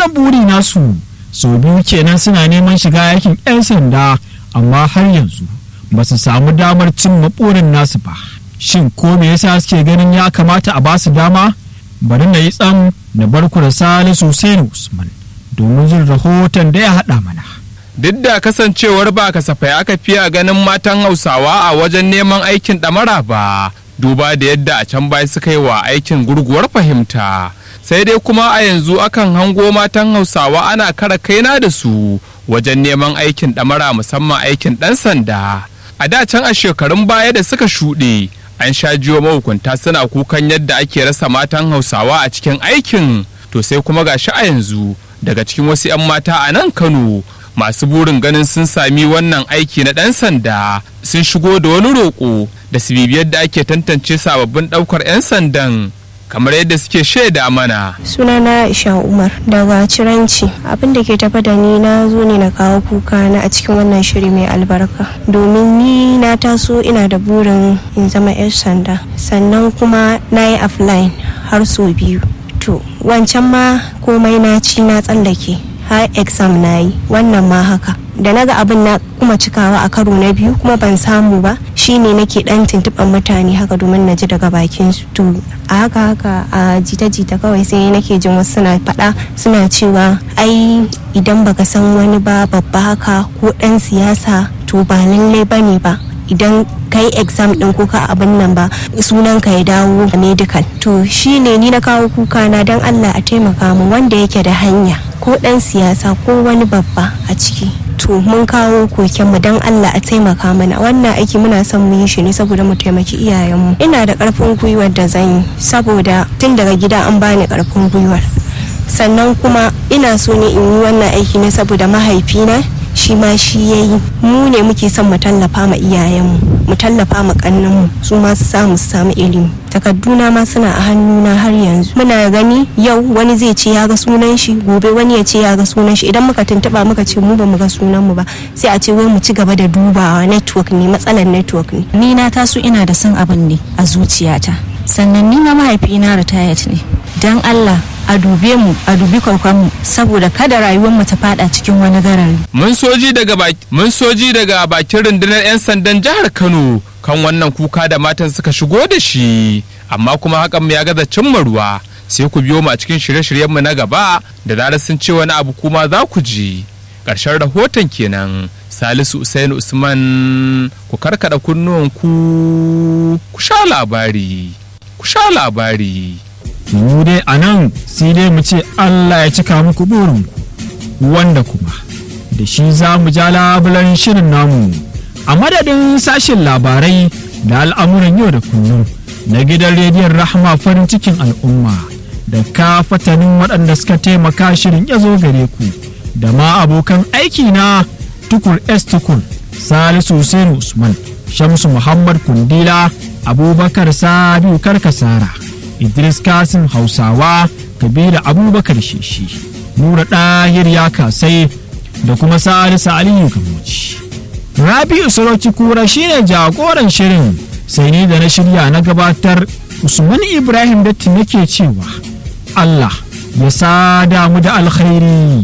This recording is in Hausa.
wannan buri nasu sau biyu kenan suna neman shiga yakin 'yan sanda amma har yanzu ba su samu damar cimma burin nasu ba shin ko me yasa suke ganin ya kamata a basu dama bari na yi tsam na barku da salisu Hussein usman domin jin rahoton da ya haɗa mana duk da kasancewar ba kasafai aka fiye ganin matan hausawa a wajen neman aikin ɗamara ba duba da yadda a can baya suka yi wa aikin gurguwar fahimta sai dai kuma a yanzu akan hango matan hausawa ana kara kaina da su wajen neman aikin ɗamara musamman aikin ɗan sanda a da can a shekarun baya da suka shuɗe an sha jiyo mahukunta suna kukan yadda ake rasa matan hausawa a cikin aikin to sai kuma gashi a yanzu daga cikin wasu 'yan mata a nan kano masu burin ganin sun sami wannan aiki na ɗan sanda sun shigo da wani roƙo da su bibiyar da ake tantance sababbin ɗaukar 'yan sandan kamar yadda suke shaida mana. sunana Aisha Umar daga Ciranci abin da ke tafa da ni na zo ne na kawo kuka na a cikin wannan shiri mai albarka domin ni na taso ina da burin in zama 'yar sanda sannan kuma na yi offline har sau biyu to wancan ma komai na ci na tsallake har exam na yi wannan ma haka da naga abin na kuma cikawa a karo na biyu kuma ban samu ba shine nake dan tuntuɓar mutane haka domin na ji daga bakin su to a haka haka a jita-jita kawai sai nake jin wasu suna faɗa suna cewa ai idan baka san wani ba babba haka ko ɗan siyasa to ba lallai bane ba idan ka yi exam din ko ka abin nan ba sunan ka ya dawo a medical to shine ni na kawo kuka na dan Allah a taimaka mu wanda yake da hanya ko dan siyasa ko wani babba a ciki to mun kawo koken mu dan Allah a taimaka mana wannan aiki muna son mu yi shi ne saboda mu taimaki iyayenmu ina da karfin gwiwar da zan yi saboda tun daga gida an bani karfin gwiwar sannan kuma ina so ne in yi wannan aiki ne saboda mahaifina shi ma shi ya yi mu ne muke son mu tallafa ma iyayenmu mu tallafa ma kannanmu su ma su samu su samu ilimi takarduna ma suna a hannuna har yanzu muna gani yau wani zai ce ya ga sunan shi gobe wani ya ce ya ga sunan shi idan muka tuntuba muka ce mu ba mu ga sunan mu ba sai a ce wai mu ci gaba da dubawa network ne matsalar network ne ni na taso ina da son abin ne a zuciyata sannan ni ma mahaifina retired ne dan Allah a dube mu a dubi mu saboda kada rayuwar mu ta fada cikin wani garari. Mun soji daga mun soji daga bakin rundunar 'yan sandan jihar Kano kan wannan kuka da matan suka shigo da shi amma kuma hakan mu ya gaza cimma ruwa sai ku biyo mu a cikin shirye-shiryen mu na gaba da zarar sun ce wani abu kuma za ku ji. Ƙarshen rahoton kenan Salisu Usain Usman ku karkada kunnuwan ku ku sha labari ku sha labari. mu dai a nan sai dai mu ce Allah ya cika muku burinku wanda kuma da shi za mu ja labulan shirin namu a madadin sashen labarai da al'amuran yau da kullum na gidan rediyon rahama farin cikin al'umma da ka fatanin waɗanda suka taimaka shirin ya zo gare ku da ma abokan aiki na tukur s tukur salisu hussein usman shamsu muhammad kundila abubakar sabiu karkasara idris kasim hausawa kabiru abubakar sheshi nura ɗahir ya kasai da kuma salisu aliyu gamoci rabi'u sarauci kura shine jagoran shirin sai ni da na shirya na gabatar usman ibrahim datti nake cewa allah ya sada mu da alkhairi